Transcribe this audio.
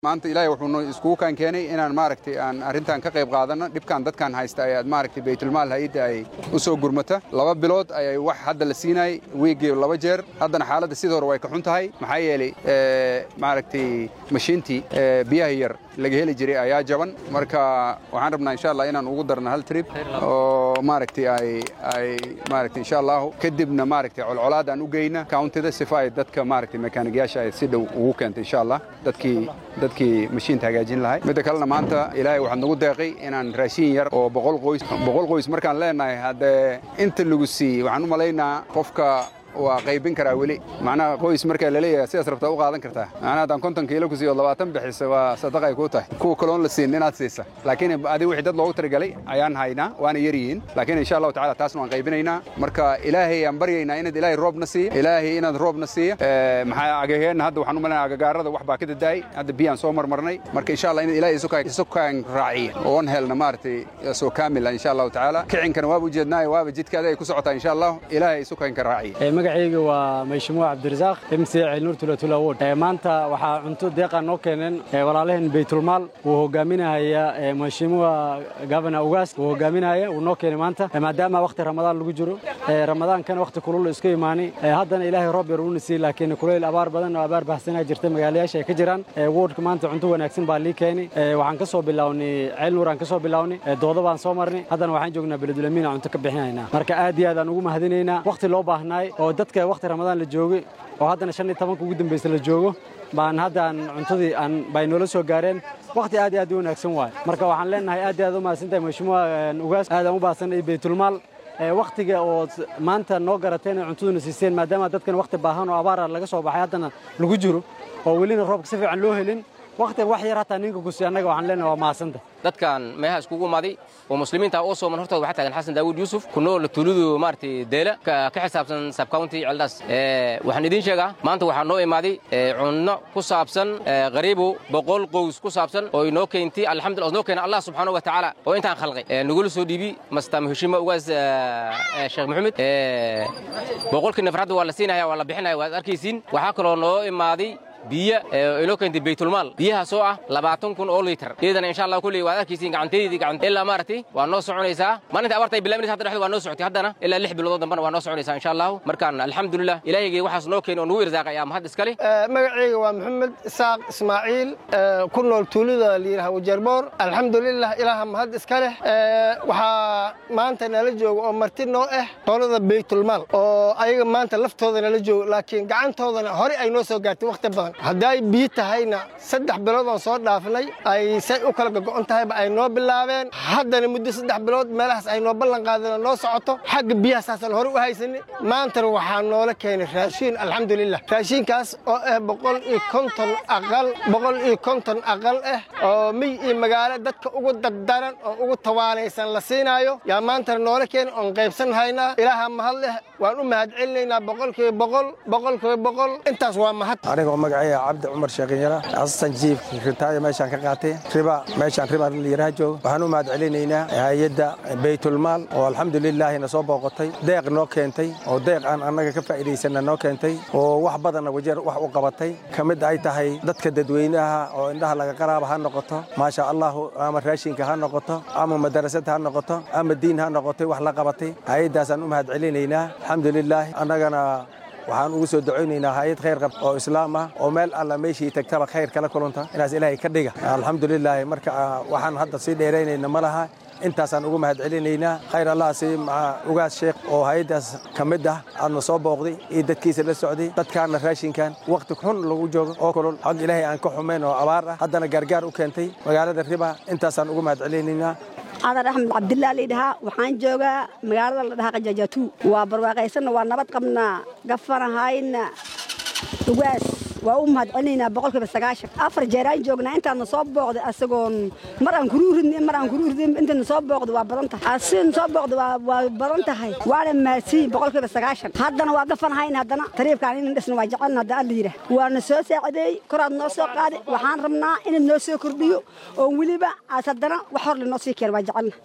maanta ilaahay wuxuu iskugu kaan keenay inaan maaragtay aan arrintan ka qayb qaadanno dhibkan dadkan haysta ayaad maaragtay baytulmaal hay-adda ay u soo gurmata laba bilood ayay wax hadda la siinayay wiigii laba jeer haddana xaaladda sidii hore way ka xun tahay maxaa yeelay maaragtay mashiintii biyaha yar laga heli jiray ayaa jaban marka waxaan rabnaa insha allah inaan ugu darno hal trip oo maaragtay ay ay maaragtay insha allahu kadibna maaragtay colcolaad aan u geyna countida sifa ay dadka maaragtay mekaanigayaasha ay si dhow ugu keento insha allah dadkii dadkii mashiinta hagaajin lahay midda kalena maanta ilaahay waxaad nagu deeqay inaan raashin yar oo boqol qoys boqol qoys markaan leenahay haddee inta lagu siiyey waxaan u malaynaa qofka waa qaybin karaa weli macnaha qoys markaa laleeyahay sidaas rabtaa u qaadan kartaa macnaha haddaan konton kiilo ku siiyo labaatan bixisa waa sadaqay kuu tahay kuwa kaloon la siin inaad siisa laakiin adiga wixii dad loogu talagalay ayaan haynaa waana yar yihiin laakiin insha allahu tacala taasna waan qaybinaynaa marka ilaahay aan baryaynaa inaad ilaahay roobna siiya ilaahay inaad roobna siiya maxaa agaheenna hadda waxaan u malaynaa agagaarada wax baa ka dadaayay hadda biyaan soo marmarnay marka insha allah inaad ilaahay isu kaan raaciya oon helna maaragtay soo kaamila insha allahu tacaala kicinkana waaba ujeednaayo waaba jidkaada ay ku socotaa insha allahu ilaahay isu kaanka raaciya magacayga waa mayshamuuc cabdirasaaq mc cilnuur tulatula wod maanta waxaa cunto deeqaa noo keeneen walaalaheen baytulmaal uu hogaaminahaya mayshamuuca gavana ugaas uu hogaaminahaya uu noo keenay maanta maadaama wakhti ramadaan lagu jiro ramadaankana wakhti kulul iska imaani haddana ilaahay roob yar uuna siiyey laakiin kulayl abaar badan oo abaar baxsanaa jirta magaalayaasha ay ka jiraan wodka maanta cunto wanaagsan baa lii keenay waxaan ka soo bilownay cilnuur aan ka soo bilownay doodo baan soo marnay haddana waxaan joognaa beledulamiin aan cunto ka bixinaynaa marka aad iyo aad aan ugu mahadinaynaa wakhti loo baahnaay oo dadka wakhti ramadaan la joogay oo haddana shan iyo tobanka ugu dambaysa la joogo baan haddaan cuntadii aan bay noola soo gaareen wakhti aad iyo aad u wanaagsan waaye marka waxaan leenahay aad iyo aad u mahadsantahay mashimuuca ugaas aadaan u baahsanay baytulmaal wakhtiga oo maanta noo garateen ay cuntaduna siiseen maadaama dadkan wakhti baahan oo abaara laga soo baxay haddana lagu jiro oo welina roobka si fiican loo helin wakhtiga wax yar hataa ninka kusi annaga waxaan leenahay waa mahadsanta dadkan meeha iskugu imaaday oo muslimiinta oo sooman hortooda waxaa taagan xasan daawud yuusuf ku nool tuuladu maaragtay deela ka xisaabsan subcounty celdaas waxaan idiin sheegaa maanta waxaa noo imaaday cunno ku saabsan qariibu boqol qoys ku saabsan oo inoo keentay alxamdulillah oo noo keena allah subxaanahu wa tacaala oo intaan khalqay nagula soo dhiibi mastam heshima ugaas sheekh maxamed boqolkii nafar hadda waa la siinaya waa la bixinaya waad arkaysiin waxaa kaloo noo imaaday biyo inoo keentay baytulmaal biyahaasoo ah labaatan kun oo liitar iyadana insha allah kulley waad arkaysiin gacanteedii gacan ilaa maaragtay waa noo soconaysaa maalinta abarta ay bilaaminaysa hadda dhexda waa noo socotay haddana ilaa lix bilood dambana waa noo soconaysaa insha allahu markaan alxamdulilah ilaahigay waxaas noo keeni oo nagu irsaaqay aa mahad iskale magacayga waa maxamed isaaq ismaaciil ku nool tuulada layidhaha wajarboor alxamdulilah ilaaha mahad iska leh waxaa maanta nala jooga oo marti noo ah qolada baytulmaal oo ayaga maanta laftooda nala jooga laakiin gacantoodana hore ay noo soo gaartay wakhti badan hadday biyo tahayna saddex bilood oon soo dhaafnay ay say u kala gogo'on tahayba ay noo bilaabeen haddana muddo saddex bilood meelahaas ay noo ballan qaadeen oo noo socoto xagga biyaha saasaan hore u haysanay maantana waxaa noola keenay raashiin alxamdulilah raashiinkaas oo ah boqol iyo konton aqal boqol iyo konton aqal ah oo miy iyo magaalo dadka ugu dardaran oo ugu tawaalaysan la siinaayo yaa maantana noola keenay oon qaybsan haynaa ilaaha mahad leh waan u mahad celinaynaa boqolkiiba boqol boqolkiiba boqol intaas waa mahad magacayga cabdi cumar sheekinyara asistan jiif ritaaya meeshaan ka qaatay riba meeshaan riba layiraha joogo waxaan u mahad celinaynaa hay-adda baytulmaal oo alxamdulilaahi na soo booqotay deeq noo keentay oo deeq aan annaga ka faa'iidaysanna noo keentay oo wax badanna wajeer wax u qabatay ka mid ay tahay dadka dadweynaha oo indhaha laga qaraaba ha noqoto maasha allahu ama raashinka ha noqoto ama madarasad ha noqoto ama diin ha noqotay wax la qabatay hay-addaasaan u mahad celinaynaa alxamdulilaahi annagana waxaan ugu soo ducaynaynaa hay-ad khayr qab oo islaam ah oo meel alla meeshii tagtaba khayr kala kulanta inaas ilaahay ka dhiga alxamdulilaahi marka waxaan hadda sii dheeraynayna ma laha intaasaan ugu mahad celinaynaa khayr allah sii ugaas sheekh oo hay-addaas ka mid ah aadna soo booqday iyo dadkiisa la socday dadkaana raashinkan wakhti xun lagu joogo oo kulul xag ilaahay aan ka xumayn oo abaar ah haddana gaargaar u keentay magaalada riba intaasaan ugu mahad celinaynaa adar axmed cabdillah laydhahaa waxaan joogaa magaalada la dhahaa qajaajatu waa barwaaqaysanna waa nabad qabnaa gafanahayna ugaas waa u mahad celinaynaa boqolkiiba sagaashan afar jeeraan joognaa intaadna soo booqday asagoon mar aan kuruuridn mar aan kuruuridin intaadna soo booqday waa badan tahay asigna soo booqday waa badan tahay waana mahadsiin boqolkiiba sagaashan haddana waa gafanahayna haddana tariibkaan inan dhisna waa jecelna hadda alla yidhaah waana soo saacideey koraad noo soo qaaday waxaan rabnaa inaad noo soo kordhiyo oo weliba aas haddana wax hor le noo sii keen waa jecelna